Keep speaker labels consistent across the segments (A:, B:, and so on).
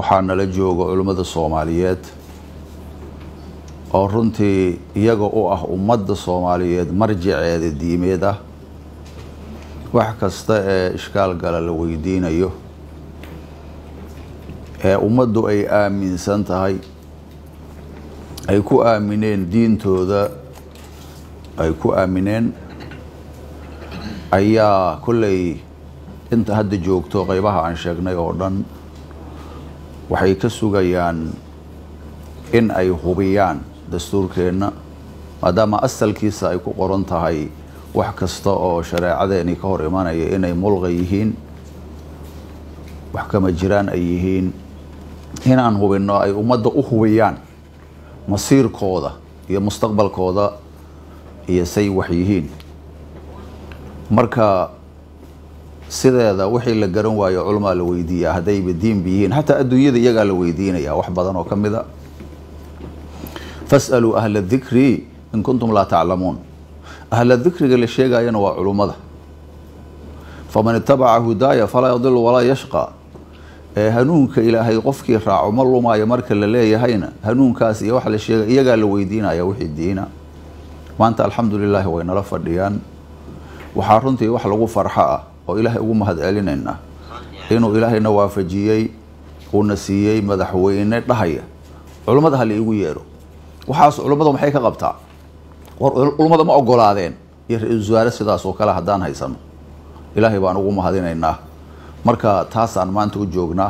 A: waxaa nala jooga culimmada soomaaliyeed oo runtii iyaga u ah ummadda soomaaliyeed marjaceeda diimeed ah wax kasta ee ishkaal gala la weydiinayo ee ummaddu ay aaminsan tahay ay ku aamineen diintooda ay ku aamineen ayaa kolley inta hadda joogto qeybaha aan sheegnay oo dhan waxay ka sugayaan in ay hubiyaan dastuurkeenna maadaama asalkiisa ay ku qoran tahay wax kasta oo shareecadeeni ka hor imanaya inay mulqa yihiin wax kama jiraan ay yihiin inaan hubinno ay ummadda u hubiyaan masiirkooda iyo mustaqbalkooda iyo say wax yihiin marka sideeda wixii la garan waayo culamaa la weydiiyaa haddayba diinba yihiin xataa adduunyada iyagaa la weydiinaya wax badan oo ka mid a fasaluu ahla dikri in kuntum laa taclamuun ahla dikriga la sheegayana waa culummada faman itabaca hudaaya falaa yadilu walaa yashqa ee hanuunka ilaahay qofkii raaco ma lumaayo marka la leeyahayna hanuunkaas iyo wax la sheegay iyagaa la weydiinaya wixii diina maanta alxamdu lilaahi way nala fadhiyaan waxaa runtii wax lagu farxo ah oo ilaahay ugu mahad celinaynaa inuu ilaahayna waafajiyey uuna siiyey madaxweyne dhahaya culummada ha la iigu yeero waxaas culummada maxay ka qabtaa war culummada ma ogolaadeen iyo ra-iisul wasaare sidaas oo kale haddaan haysano ilaahay baan ugu mahadinaynaa marka taasaan maanta u joognaa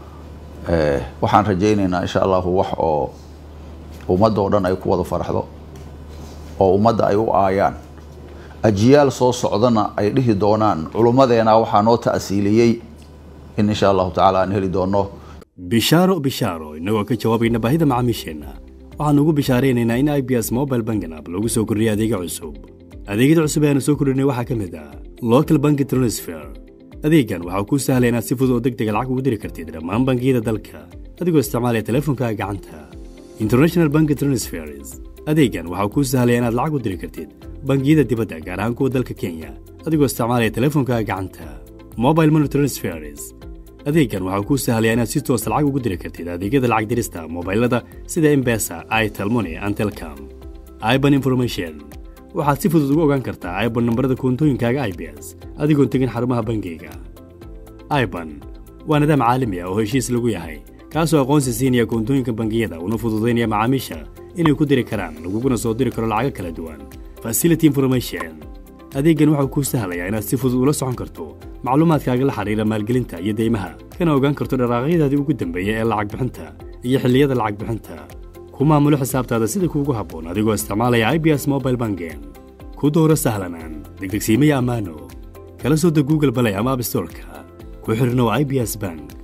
A: waxaan rajaynaynaa insha allahu wax oo ummadda oo dhan ay ku wada farxdo oo ummadda ay u aayaan ajiyaal soo socdana ay dhihi doonaan culummadeena waxaa noo ta'siiliyey in insha allahu tacaala aan heli doono
B: bishaaro bishaaro innagoo ka jawaabayna baahida macaamiisheenna waxaannu ugu bishaaraynaynaa in i b s mobile bangan app lagu soo kordhiyay adeega cusub adeegyada cusub ee aanu soo kordhinay waxaa ka mid ah local banki transfer adeegan waxaa kuu sahlaya inaad si fudud oo deg dega lacag ugu diri kartid dhammaan bangiyada dalka adigoo isticmaalaya teleefonkaaga gacanta international banki transfers adeegan waxaa kuu sahlaya inaad lacag u diri kartid bangiyada dibadda gaar ahaan kuwa dalka kenya adigoo isticmaalaya teleefonkaaga gacanta mobile money transfers adeegan waxaa kuu sahlaya inaad si toosa lacag ugu diri kartid adeegyada lacag dirista mobailada sida embesa itelmoni and telcom iban information waxaad si fudud ugu ogaan kartaa iban nambarada koontooyinkaaga i b s adigoon tegin xarumaha bangiyga iban waa nidaam caalami ah oo heshiis lagu yahay kaasoo aqoonsi siinaya koontooyinka bangiyada una fududaynaya macaamiisha inay ku diri karaan laguguna soo diri karo lacago kala duwan facility information adeeggan waxau kuu sahlayaa inaad si fudud ula socon karto macluumaadkaaga la xidhiira maalgelinta iyo deymaha kana ogaan karto dharaaqyadaadii ugu dambeeya ee lacag bixinta iyo xilliyada lacag bixinta ku maamulo xisaabtaada sida kuugu habboon adigoo isticmaalaya i b s mobile bangen ku dooro sahlanaan degdegsiimaya ammaano kala soo deg google balay ama abstorka ku xidhnow i b s bank